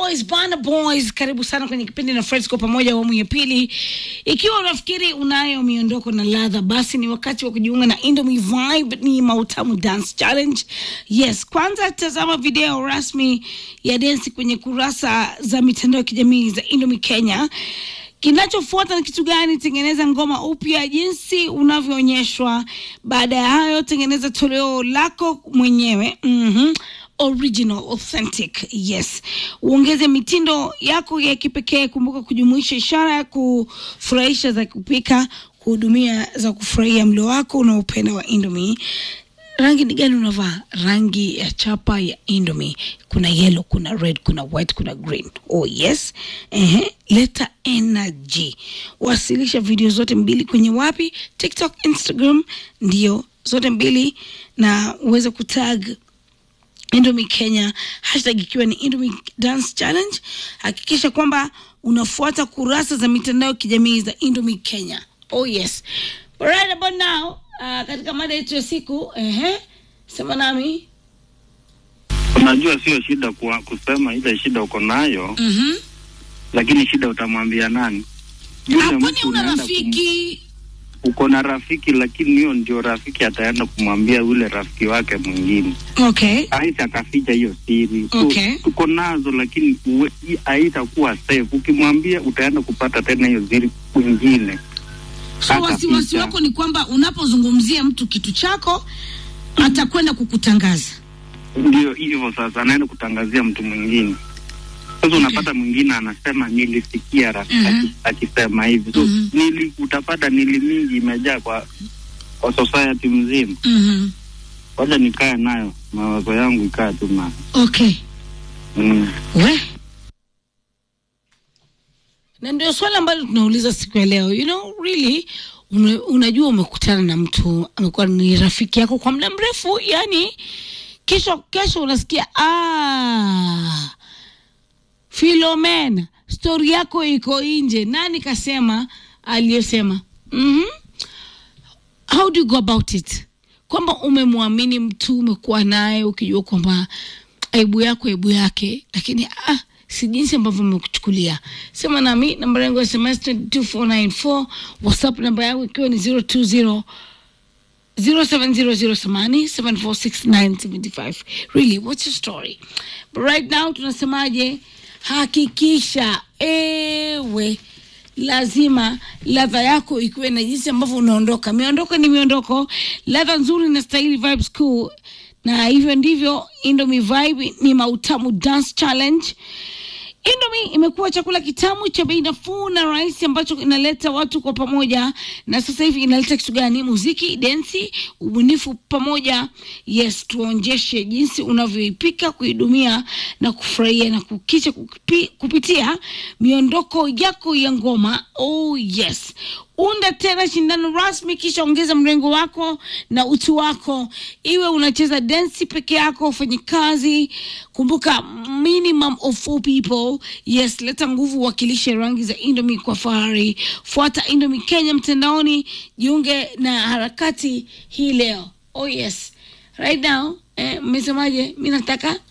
Boys, Bana Boys, karibu sana kwenye kipindi na Fred kwa pamoja awamu ya pili. Ikiwa unafikiri unayo miondoko na ladha, basi ni wakati wa kujiunga na Indomie Vibe, ni Mautamu Dance Challenge. Yes, kwanza tazama video rasmi ya densi kwenye kurasa za mitandao ya kijamii za Indomie Kenya. Kinachofuata ni kitu gani? Tengeneza ngoma upya jinsi unavyoonyeshwa. Baada ya hayo, tengeneza toleo lako mwenyewe. Mhm original authentic yes uongeze mitindo yako ya kipekee kumbuka kujumuisha ishara ya kufurahisha za kupika kuhudumia za kufurahia mlo wako unaopenda wa indomie rangi ni gani unavaa rangi ya chapa ya indomie kuna yellow kuna red kuna white kuna green oh yes Ehe. leta energy wasilisha video zote mbili kwenye wapi tiktok instagram ndio zote mbili na uweze kutag Indomie Kenya, hashtag ikiwa ni Indomie Dance Challenge. Hakikisha kwamba unafuata kurasa za mitandao ya kijamii za Indomie Kenya. Oh yes. Right about now, uh, katika mada yetu ya siku, ehe, sema nami. Unajua sio shida kwa kusema ile shida uko nayo, Mhm. lakini shida utamwambia nani? Yule Hapo ni mtu una unaenda rafiki. kum- uko na rafiki, lakini hiyo ndio rafiki ataenda kumwambia yule rafiki wake mwingine, Okay. aita akaficha hiyo siri. So, Okay. tuko nazo, lakini uwe- i- haitakuwa safe. Ukimwambia utaenda kupata tena hiyo siri kwingine. So Hata wasiwasi picha. wako ni kwamba unapozungumzia mtu kitu chako atakwenda kukutangaza. Ndio hivyo sasa, anaenda kutangazia mtu mwingine. Sasa unapata mwingine anasema nilisikia rafiki Mhm. aki- akisema hivi, so Mhm. nili, utapata nili mingi imejaa kwa kwa society mzima. Mhm. Wacha nikae nayo, mawazo yangu ikae tu nayo Okay. mm. We. na ndio swali ambalo tunauliza siku ya leo you know really una, unajua umekutana na mtu amekuwa ni rafiki yako kwa muda mrefu yani kesho kesho unasikia ah, Philomena stori yako iko nje nani kasema aliyosema mm-hmm. how do you go about it kwamba umemwamini mtu umekuwa naye ukijua kwamba aibu yako aibu yake lakini ah, si jinsi ambavyo umekuchukulia sema nami namba yangu ya sms 22494 whatsapp namba yangu ikiwa ni 020 0700 really what's your story but right now tunasemaje hakikisha ewe lazima ladha yako ikiwe na jinsi ambavyo unaondoka miondoko ni miondoko ladha nzuri na stahili vibes cool na hivyo ndivyo indomie vibe ni mautamu dance challenge Indomie imekuwa chakula kitamu cha bei nafuu na rahisi ambacho inaleta watu kwa pamoja, na sasa hivi inaleta kitu gani? Muziki, densi, ubunifu pamoja. Yes, tuonjeshe jinsi unavyoipika, kuidumia na kufurahia na kukisha kupi, kupitia miondoko yako ya ngoma. Oh yes, unda tena shindano rasmi, kisha ongeza mrengo wako na utu wako, iwe unacheza densi peke yako, ufanye kazi. Kumbuka minimum of four people. Yes, leta nguvu, wakilishe rangi za Indomie kwa fahari. Fuata Indomie Kenya mtandaoni, jiunge na harakati hii leo. Oh yes, right now eh, mmesemaje? Mi nataka